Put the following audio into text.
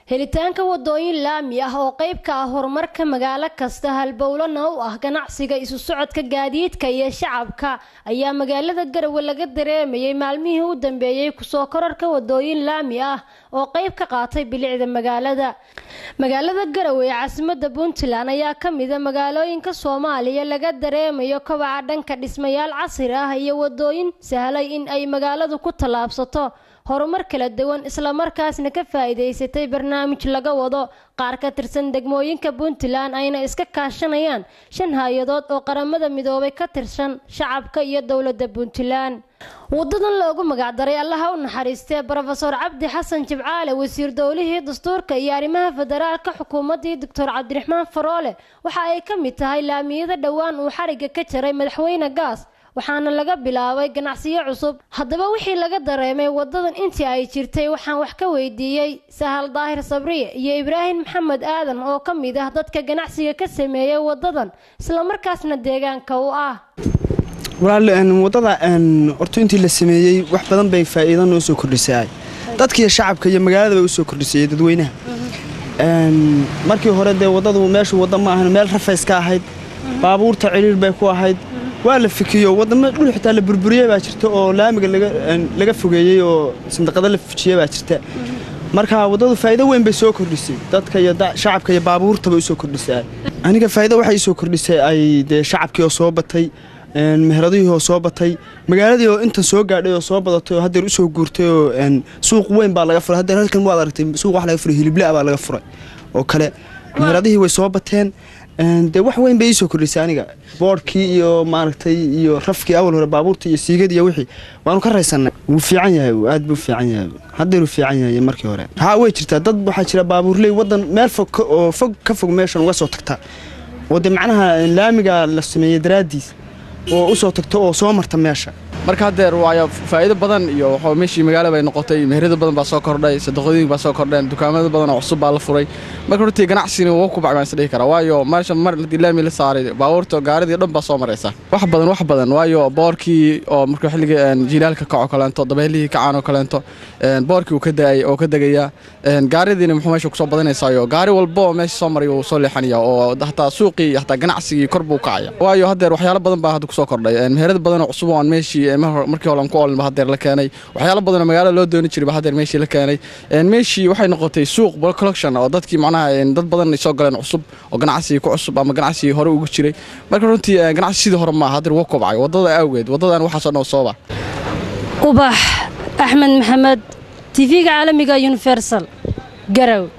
helitaanka wadooyin laami ah oo qayb ka ah horumarka magaalo kasta halbowlana u ah ganacsiga isu socodka gaadiidka iyo shacabka ayaa magaalada garowe laga dareemayay maalmihii u dambeeyey kusoo korarka wadooyin laami ah oo qayb ka qaatay bilicda magaalada magaalada garowe ee caasimada puntland ayaa kamida magaalooyinka soomaaliya laga dareemayo kobaca dhanka dhismayaal casri ah iyo wadooyin sahlay in ay magaaladu ku tallaabsato horumar kala duwan islamarkaasna ka faa'iidaysatay barnaamij laga wado qaar ka tirsan degmooyinka puntland ayna iska kaashanayaan shan hay-adood oo qaramada midoobay ka tirsan shacabka iyo dowladda puntland wadadan loogu magacdaray allaha u naxariistee brofeor cabdi xasan jibcaale wasiir dowlihii dastuurka iyo arrimaha federaalka xukuumaddii doctor cabdiraxmaan faroole waxa ay ka mid tahay laamiyada dhowaan uu xariga ka jaray madaxweyne gaas waxaana laga bilaabay ganacsiyo cusub haddaba wixii laga dareemay wadadan intii ay jirtay waxaan wax ka weydiiyey sahal daahir sabriye iyo ibraahim maxamed aadan oo ka mid ah dadka ganacsiga ka sameeyay wadadan islamarkaasna deegaanka u ah walaal wadada horta intii la sameeyey wax badan bay faa'iido noo soo kordhisay dadkiiyo shacabka iyo magaalada bay usoo kordhisay dadweynaha markii hore dee wadadu meeshu wadda ma ahan meel rafays ka ahayd baabuurta ciriir bay ku ahayd waa la fikiyo wadamo dhul xitaa la burburiyey baa jirta oo laamiga laga fogeeyey oo sandaqado la fujiyey baa jirta marka waddadu faa'iido weyn bay soo kordhisay dadka iyo shacabka iyo baabuurta bay usoo kordhisay aniga faa'iido waxay isoo kordhisay ay dee shacabkii oo soo batay meheradihii oo soo batay magaaladii oo intan soo gaadhay oo soo badatay oo haddeer usoo guurtay oo suuq weyn baa laga furay haddeer halkan waad aragtay suuq wax laga furay hiliblaa baa laga furay oo kale meheradihii way soo bateen dee wax weyn bay iisoo kordhisay aniga boodhkii iyo maaragtay iyo rafkii awal hore baabuurta iyo siigadii iyo wixii waanu ka raysannay wuu fiican yahay aad buu fiican yahay haddeeruu fiican yahay markii hore haa way jirtaa dad waxaa jira baabuurley waddan meel fog oo fog ka fog meeshan uga soo tagta oo dee macnaha laamiga la sameeyey daraaddiis oo u soo tagto oo soo marta meesha marka haddeer waayo faa'iido badan iyo waxaa meeshii magaalo bay noqotay meherada badan baa soo kordhay sadaqooyin baa soo kordheen dukaamada badan oo cusub baa la furay marka hortii ganacsigina wuu ku bacbaan isdhihi karaa waayo meesha mar haddii laami la saaray baabuurta gaaridii dhan baa soo maraysa wax badan wax badan waayo boorkii oo marka xilliga jilaalka kaco kaleento dabeelihii kacaan oo kaleento boorkii uu ka daayay oo ka degayaa gaaridiina muxuu meesha kusoo badanaysaayo gaari walba oo meesha soo maray uu soo leexanaya oo hataa suuqii iyo hataa ganacsigii kor buu kacaya waayo haddeer waxyaalo badan baa hadda kusoo kordhay meherada badan oo cusub oo aan meeshii markii hore aan ku oolin ba haddeer la keenay waxyaalo badan oo magaalada loo dooni jiray ba haddeer meeshii la keenay meeshii waxay noqotay suuq collection oo dadkii macnaha dad badan ay soo galeen cusub oo ganacsigii ku cusub ama ganacsigii hore ugu jiray marka runtii ganacsi sidii hore maaha haddeer wuu kobcay waddada awgeed waddadan waxaasoo dhan sooba ubax axmed maxamed tv-ga caalamiga universal garow